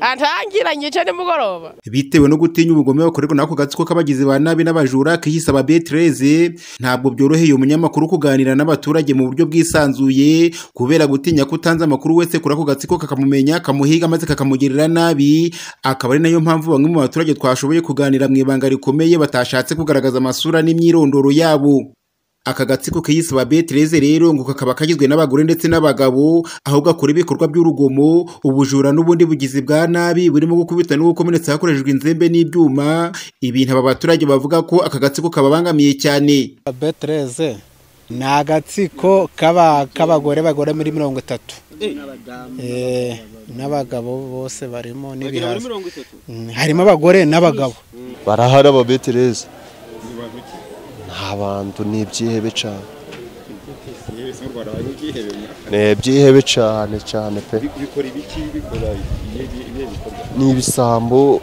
atangira nyica nimugoroba bitewe no gutinya ubugome bakorerwa n'ako gatsiko k'abagizi ba nabi n'abajura kiyisaba betireze ntabwo byoroheye umunyamakuru kuganira n'abaturage mu buryo bwisanzuye kubera gutinya ko utanze amakuru wese kuri ako gatsiko kakamumenya kamuhiga maze kakamugirira nabi akaba ari nayo mpamvu bamwe mu baturage twashoboye kuganira mu ibanga rikomeye batashatse kugaragaza amasura n'imyirondoro yabo aka gatsiko kiyisaba betireze rero ngo kakaba kagizwe n'abagore ndetse n'abagabo aho gakora ibikorwa by'urugomo ubujura n'ubundi bugizi bwa nabi burimo gukubita n'ubukomenetse hakoreshejwe inzembe n'ibyuma ibintu aba baturage bavuga ko aka gatsiko kababangamiye cyane betereze ni agatsiko k'abagore bagera muri mirongo itatu n'abagabo bose barimo n'ibihaza harimo abagore n'abagabo barahari aba betereze abantu ni ibyihebe cyane ni ibyihebe cyane cyane pe ni ibisambo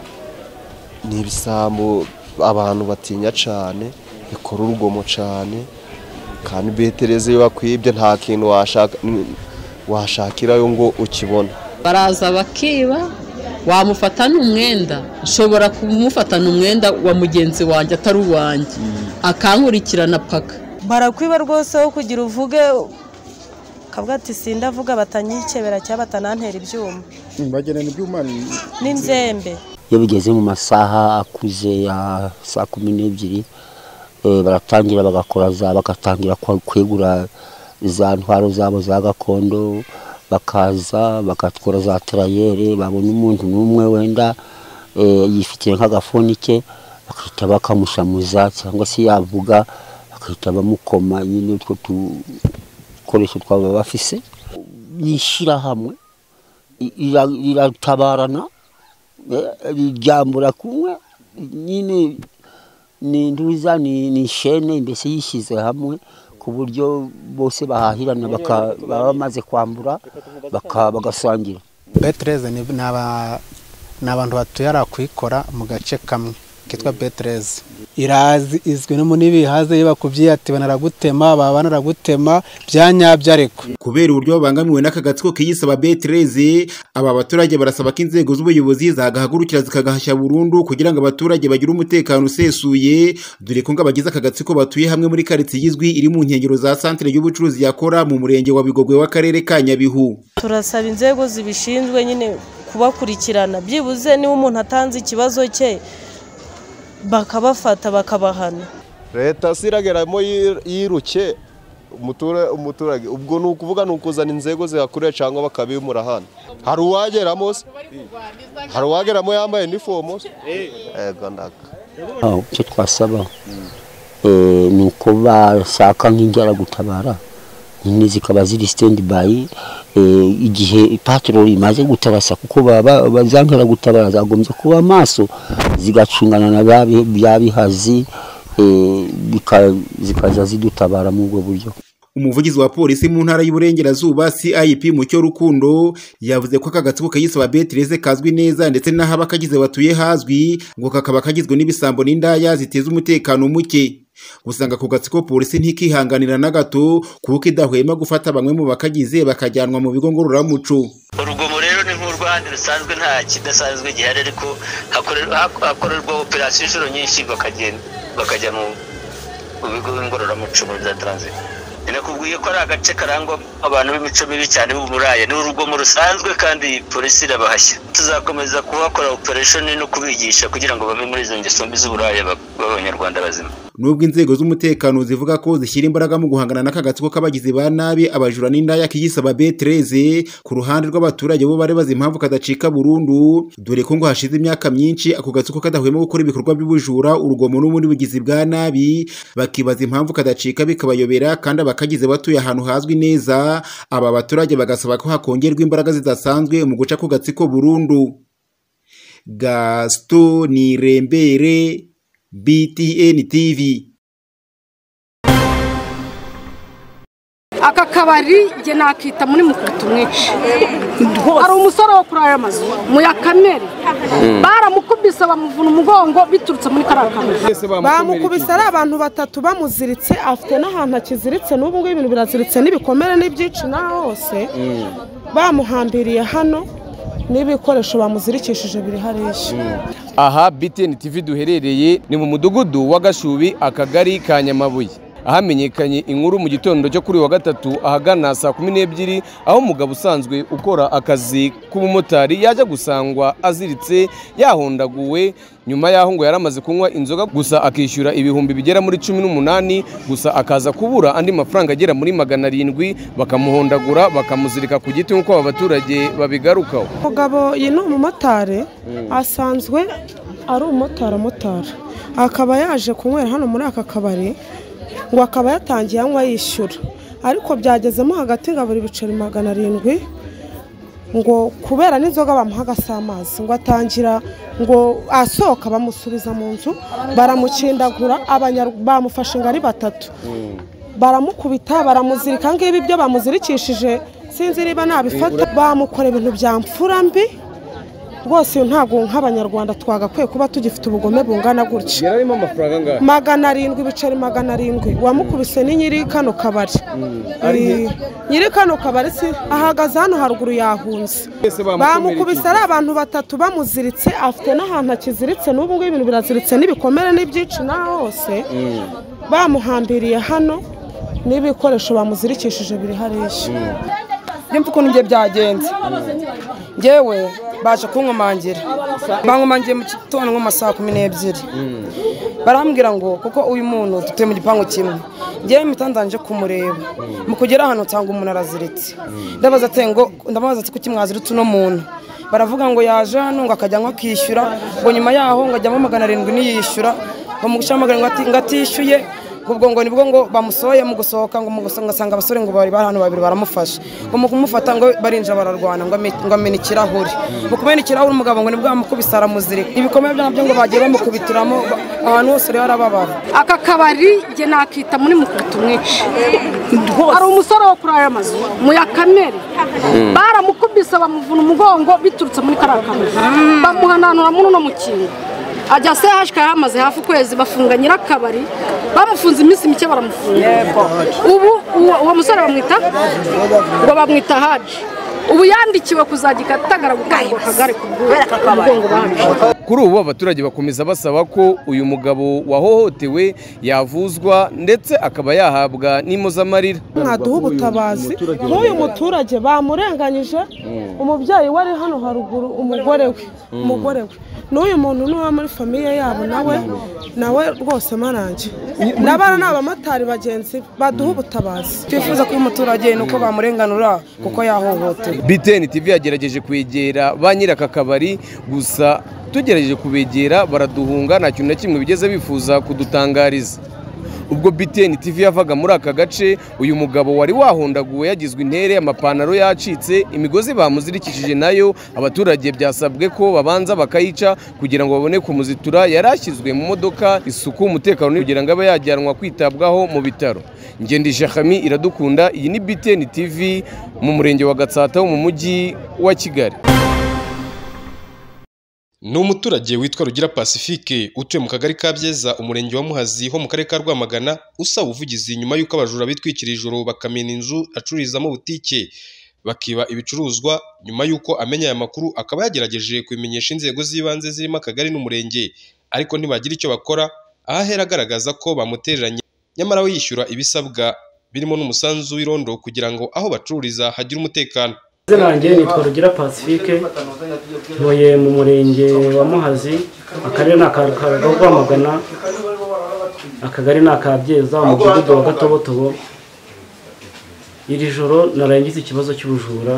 ni ibisambo abantu batinya cyane bikora urugomo cyane kandi betereze iyo bakwibye nta kintu washakirayo ngo ukibone baraza bakiba wamufata ni umwenda ushobora kumufata ni umwenda wa mugenzi wanjye atari uwanjye akankurikirana paka barakwiba rwose wo kugira uvuge kavuga ati sindavuga batanyikebera cyangwa batanantera ibyuma bagenera ibyuma n'inzembe iyo bigeze mu masaha akuze ya saa kumi n'ebyiri baratangira bagakora za bagatangira kwegura za ntwaro zabo za gakondo bakaza bakatwara za tarayere babona umuntu n'umwe wenda yifitiye nk'agafuni ke bakahita bakamushamuza cyangwa se yavuga bakahita bamukoma nyine utwo dukoresho twaba bafise yishyirahamwe iratabarana ryambura kumwe nyine ni ntuza ni shene mbese yishyize hamwe ku buryo bose bahahirana baba bamaze kwambura bagasangira betereze ni abantu batuye kwikora mu gace kamwe kitwa betereze irazi izwi no muri bihaze iyo bakubyiye ati banaragutema baba banaragutema byanyabyo ariko kubera uburyo babangamiwe n'aka gatsiko kiyisaba betereze aba baturage barasaba ko inzego z'ubuyobozi zagahagurukira zikagahashya burundu kugira ngo abaturage bagire umutekano usesuye dore ko ngo abagize aka gatsiko batuye hamwe muri karitsiye izwi iri mu nkengero za santire y'ubucuruzi yakora mu murenge wa bigogwe w'akarere ka nyabihu turasaba inzego zibishinzwe nyine kubakurikirana byibuze niba umuntu atanze ikibazo cye bakabafata bakabahana leta si irageramo yiruke umuturage ubwo ni ukuvuga ni ukuzana inzego zihakorera cyangwa bakabimura hano hari uwageramo se hari uwageramo yambaye inifomo se yego ndaka icyo twasaba ni uko bashaka nk'injyaragutabara nyine zikaba ziri sitendi bayi igihe ipatorori imaze gutarasa kuko bazangara gutabara zagombye kuba maso zigacungana na bya bihazi zikajya zidutabara muri ubwo buryo umuvugizi wa polisi mu ntara y'uburengerazuba cip mucyo rukundo yavuze ko aka gatsiko kayisaba betireze kazwi neza ndetse n'aho abakagize batuye hazwi ngo kakaba kagizwe n'ibisambo n'indaya ziteza umutekano muke gusa ngo ako gatsiko polisi ntikihanganira na gato kuko idahwema gufata bamwe mu bakagize bakajyanwa mu bigo ngororamuco urugomo rero ni nk'urw'ahandi rusanzwe nta kidasanzwe gihari ariko hakorerwa operasiyo inshuro nyinshi bakajya mu bigo ngororamuco muri za taransifo nakubwiye ko ari agace karangwa abantu b'imico mibi cyane b'uburaya ni urugomo rusanzwe kandi polisi irabahashya tuzakomeza kuhakora operesheni no kubigisha kugira ngo bave muri izo ngeso mbi z'uburaya b'abanyarwanda bazima nubwo inzego z'umutekano zivuga ko zishyira imbaraga mu guhangana n'aka gatsiko k'abagizi ba nabi abajura n'indaya kiyisaba betereze ku ruhande rw'abaturage bo barebaza impamvu kadacika burundu dore ko ngo hashize imyaka myinshi ako gatsiko kadahwema gukora ibikorwa by'ubujura urugomo n'ubundi bugizi bwa nabi bakibaza impamvu kadacika bikabayobera kandi abakagize batuye ahantu hazwi neza aba baturage bagasaba ko hakongerwa imbaraga zidasanzwe mu guca ku gatsiko burundu gasito ni rembere BTN TV. aka kabari njye nakita muri mukata umwici hari umusore wo kuri aya mazu muyakamere baramukubise bamuvuna umugongo biturutse muri kariya kabari bamukubise ari abantu batatu bamuziritse afite n'ahantu akiziritse n'ubu ngubu ibintu biraziritse n'ibikomere n'ibyicina hose bamuhambiriye hano n'ibikoresho bamuzirikishije biri hariya aha BTN TV duherereye ni mu mudugudu wa Gashubi akagari ka Nyamabuye ahamenyekanye inkuru mu gitondo cyo kuri wa gatatu ahagana saa kumi n'ebyiri aho umugabo usanzwe ukora akazi k'ubumotari yajya gusangwa aziritse yahondaguwe nyuma y'aho ngo yari amaze kunywa inzoga gusa akishyura ibihumbi bigera muri cumi n'umunani gusa akaza kubura andi mafaranga agera muri magana arindwi bakamuhondagura bakamuzirika ku giti nk'uko aba baturage babigarukaho umugabo iyi ni umumotari asanzwe ari umumotari umumotari akaba yaje kunywera hano muri aka kabari ngo akaba yatangiye anywa yishyura ariko byagezemo hagati ngo buri biceri magana arindwi ngo kubera n'inzoga bamuhaga si amazi ngo atangira ngo asohoka bamusubiza mu nzu baramukindagura abanya- bamufashe ngo ari batatu baramukubita baramuzirika ngibi ibyo bamuzirikishije sinzi niba nabifata bamukora ibintu bya mfura mbi rwose uyu ntabwo nk'abanyarwanda twagakwiye kuba tugifite ubugome bungana gutya yari arimo amafaranga angahe magana arindwi ibiceri magana arindwi wamukubise ni nyiri kano kabari Ari he? Eh, nyiri kano kabari si ahagaze hano haruguru yahunze Bese bamukubise ari abantu batatu bamuziritse afite n'ahantu akiziritse n'ubu ngubu ibintu biraziritse n'ibikomere n'ibyici n'aho hose bamuhambiriye hano n'ibikoresho bamuzirikishije biri hariya njye mvuga ukuntu njye byagenze njyewe baje kunkomangira bankomangiye mu gitondo nko mu ma saa kumi n'ebyiri barambwira ngo kuko uyu muntu dutuye mu gipangu kimwe njyewe impeta nje kumureba mu kugera hano nsanga umuntu araziritse ndabaza ati ngo ndabaza ati kuki mwaziritse uno muntu baravuga ngo yaje hano ngo akajyanwa akishyura ngo nyuma yaho ngo ajyamo magana arindwi niyishyura bamushyiramo magana arindwi ngo ati- ngo atishyuye ubwo ngo nibwo ngo bamusohoye mu gusohoka ngo mu guso- ngasanga abasore ngo bari bari hano babiri baramufashe ngo mu kumufata ngo barinja bararwana ngo ame- ngo amena ikirahuri mu kumena ikirahuri umugabo ngo nibwo bamukubise aramuzirika ibikomere byabyo ngo bagiye bamukubitiramo ba- ahantu hose rero arababara aka kabari njye nakita muri mukubita umwici hari umusore wo kuri aya mazu mu ya kamere Mm. baramukubise bamuvuna umugongo biturutse muri kariya kabari bamuhananura muri uno mukingo ajya sehashika yamaze hafi ukwezi bafunga nyirakabari bamufunze iminsi mike baramufunga ubu uwo- uwo musore bamwita ngo bamwita haji ubu yandikiwe kuzajya ikatagara gutanga akagare ku bw'umugongo bahaje kuri ubu abaturage bakomeza basaba ko uyu mugabo wahohotewe yavuzwa ndetse akaba yahabwa n'impozamarira mwaduha ubutabazi nk'uyu muturage bamurenganyije umubyeyi wari hano haruguru umugore we Mm. umugore we n'uyu muntu n'uwo muri famiye yabo nawe nawe rwose marange n'abana ni abamotari bagenzi be, baduha ubutabazi twifuza kuba umuturage ni uko bamurenganura kuko yahohotewe BTN TV yagerageje kwegera ba nyiri aka kabari gusa tugerageje kubegera baraduhunga nta kintu na kimwe bigeze bifuza kudutangariza ubwo BTN TV yavaga muri aka gace uyu mugabo wari wahondaguwe yagizwe intere amapantaro yacitse imigozi bamuzirikishije nayo abaturage byasabwe ko babanza bakayica kugira ngo babone kumuzitura yari ashyizwe mu modoka isuku umutekano kugira ngo abe yajyanwa kwitabwaho mu bitaro ngendi Shakami iradukunda iyi ni BTN TV mu murenge wa Gatsata wo mu mujyi wa Kigali ni umuturage witwa rugira pacifique utuye mu kagari ka byeza umurenge wa muhazi ho mu karere ka rwamagana usaba ubuvugizi nyuma y'uko abajura bitwikira ijoro bakamena inzu acururizamo butike bakiba ibicuruzwa nyuma y'uko amenya aya makuru akaba yagerageje kubimenyesha inzego z'ibanze zirimo akagari n'umurenge ariko ntibagira icyo bakora aho ahera agaragaza ko bamutereranye nyamara we yishyura ibisabwa birimo n'umusanzu w'irondo kugira ngo aho bacururiza hagire umutekano izina yanjye nitwa rugira pacifique ntuye mu murenge wa muhazi akarere ni aka Ka- rwamagana akagari ni aka byeza umudugudu wa gatobotobo iri joro narangiza ikibazo cy'ubujura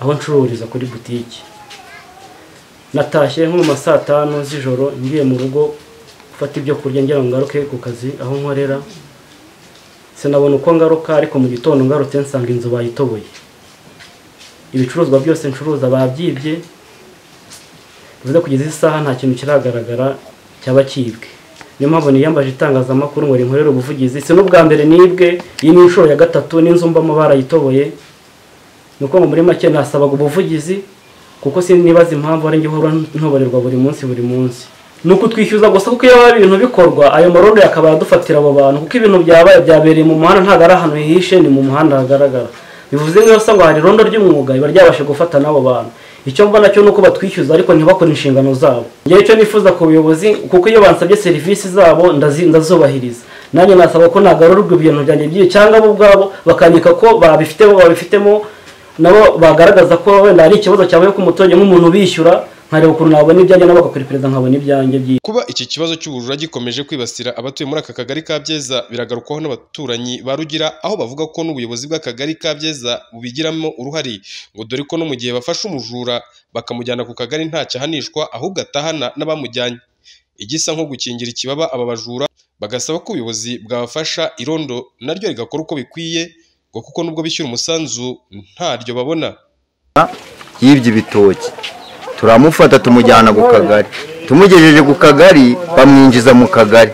aho ncururiza kuri butike natashye nko mu ma saa tanu z'ijoro ngiye mu rugo gufata ibyo kurya ngira ngo ngaruke ku kazi aho nkorera sinabona uko ngaruka ariko mu gitondo ngarutse nsanga inzu bayitoboye ibicuruzwa byose ncuruza babyibye bivuze kugeza iyi saha nta kintu kiragaragara cyaba cyibwe niyo mpamvu niyambaje itangazamakuru ngo rinkorere ubuvugizi si n'ubwa mbere nibwe iyi ni inshuro ya gatatu n'inzu mbamo barayitoboye ni uko ngo muri make nasabaga ubuvugizi kuko sinibaza impamvu ari njye uhora ntoborerwa buri munsi buri munsi ni ukutwishyuza gusa kuko iyo haba ibintu bikorwa ayo marondo yakaba yadufatira abo bantu kuko ibintu byabaye byabereye mu muhanda ntabwo ari ahantu hihishe ni mu muhanda hagaragara bivuze nk'iyo usanga hari irondo ry'umwuga riba ryabasha gufata n'abo bantu icyo mbona cyo ni uko batwishyuza ariko ntibakore inshingano zabo ngewe icyo nifuza ku buyobozi kuko iyo bansabye serivisi zabo ndazi- ndazubahiriza nanjye nasaba ko nagarurirwa ibintu byanjye by'iyo cyangwa bo ubwabo bakanyika ko babifitemo babifitemo nabo bagaragaza ko wenda hari ikibazo cyabaye ku muturage nk'umuntu ubishyura nkareba ukuntu nabona ibyanjye nabo bagakora iperereza nkabona ibyanjye by'iyo Kuba iki kibazo cy'ubujura gikomeje kwibasira abatuye muri aka kagari ka Byeza biragarukwaho n'abaturanyi ba Rugira aho bavuga ko n'ubuyobozi bw'akagari ka Byeza bubigiramo uruhare ngo dore ko no mu gihe bafashe umujura bakamujyana ku kagari nta cyahanishwa ahubwo atahana n'abamujyanye igisa nko gukingira ikibaba aba bajura bagasaba ko ubuyobozi bwabafasha irondo naryo rigakora uko bikwiye ngo kuko nubwo bishyura umusanzu ntaryo babona y'ibyo bitoki turamufata tumujyana ku kagari tumugejeje ku kagari bamwinjiza mu kagari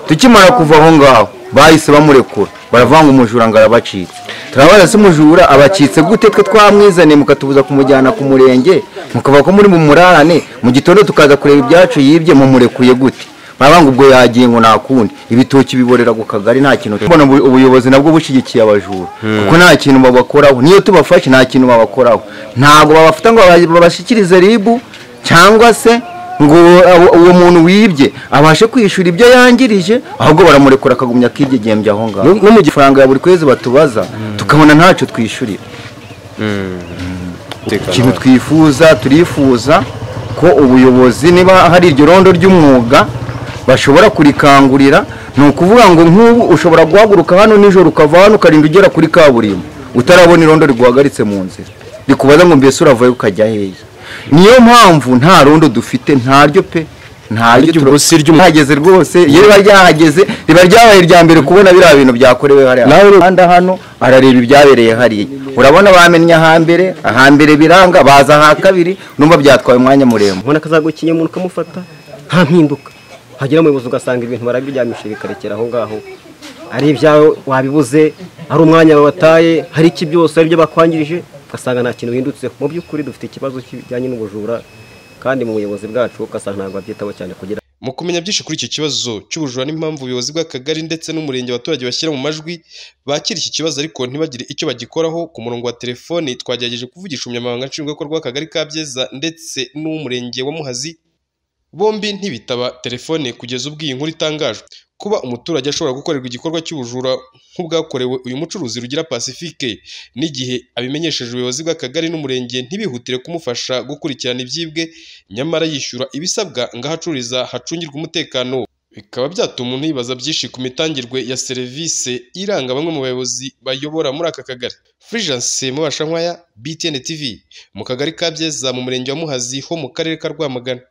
tukimara kuva aho ngaho bahise bamurekura baravanga umujura ngo arabacitse turabaza se umujura abacitse gute twe twamwizaniye mukatubuza kumujyana ku murenge mukava ko muri mu murarane mu gitondo tukaza kureba ibyacu yibye mumurekuye gute barabanga ubwo yagiye ngo nakundi ibitoki biborera ku kagari nta kintu mbona ubu- ubuyobozi nabwo bushyigikiye abajura kuko nta kintu babakoraho niyo tubafashe nta kintu babakoraho ntabwo babafata ngo baba- babashyikirize ribu cyangwa se ngo uwo- uwo muntu wibye abashe kwishyura ibyo yangirije ahubwo baramurekura akagumya akidegembya aho ngaho no mu gifaranga ya buri kwezi batubaza tukabona ntacyo twishyurira ikintu twifuza turifuza ko ubuyobozi niba hari iryo rondo ry'umwuga bashobora kurikangurira ni ukuvuga ngo nk'ubu ushobora guhaguruka hano nijoro ukava hano ukarinda ugera kuri kaburimbo utarabona irondo riguhagaritse mu nzira rikubaza ngo mbese uravayo ukajya hehe niyo mpamvu nta rondo dufite ntaryo pe ntaryo turahageze rwose iyo riba ryahageze riba ryabaye irya mbere kubona biriya bintu byakorewe hariya umuhanda hano arareba ibyabereye hariya urabona bamennye ahambere ahambere biranga baza aha kabiri numva byatwaye umwanya muremure ubona akazagukiye umuntu ukamufata nta mpinduka hagera umuyobozi ugasanga ibintu barabiryamishije bikarekera aho ngaho ari ibyawe wabibuze ari umwanya wataye hari iki byose ari byo bakwangirije ugasanga nta kintu uhindutseho mu by'ukuri dufite ikibazo kijyanye n'ubujura kandi mu buyobozi bwacu ugasanga ntabwo babyitaho cyane kugira Mu kumenya byinshi kuri iki kibazo cy'ubujura n'impamvu ubuyobozi bw'akagari ndetse n'umurenge abaturage bashyira mu majwi bakira iki kibazo ariko ntibagire icyo bagikoraho ku murongo wa telefoni twagerageje kuvugisha umunyamabanga nshingwabikorwa w'akagari ka Byeza ndetse n'uw'umurenge wa Muhazi bombi ntibitaba telefone kugeza ubwo iyi nkuru itangajwe kuba umuturage ashobora gukorerwa igikorwa cy'ubujura nk'ubwakorewe uyu mucuruzi rugira pacifique n'igihe abimenyesheje ubuyobozi bw'akagari n'umurenge ntibihutire kumufasha gukurikirana ibyibwe nyamara yishyura ibisabwa ngo aho acururiza hacungirwe umutekano bikaba byatuma umuntu yibaza byinshi ku mitangirwe ya serivisi iranga bamwe mu bayobozi bayobora muri aka kagari furijanse mubashankwaya btn tv mu kagari ka byeza mu murenge wa muhazi ho mu karere ka rwamagana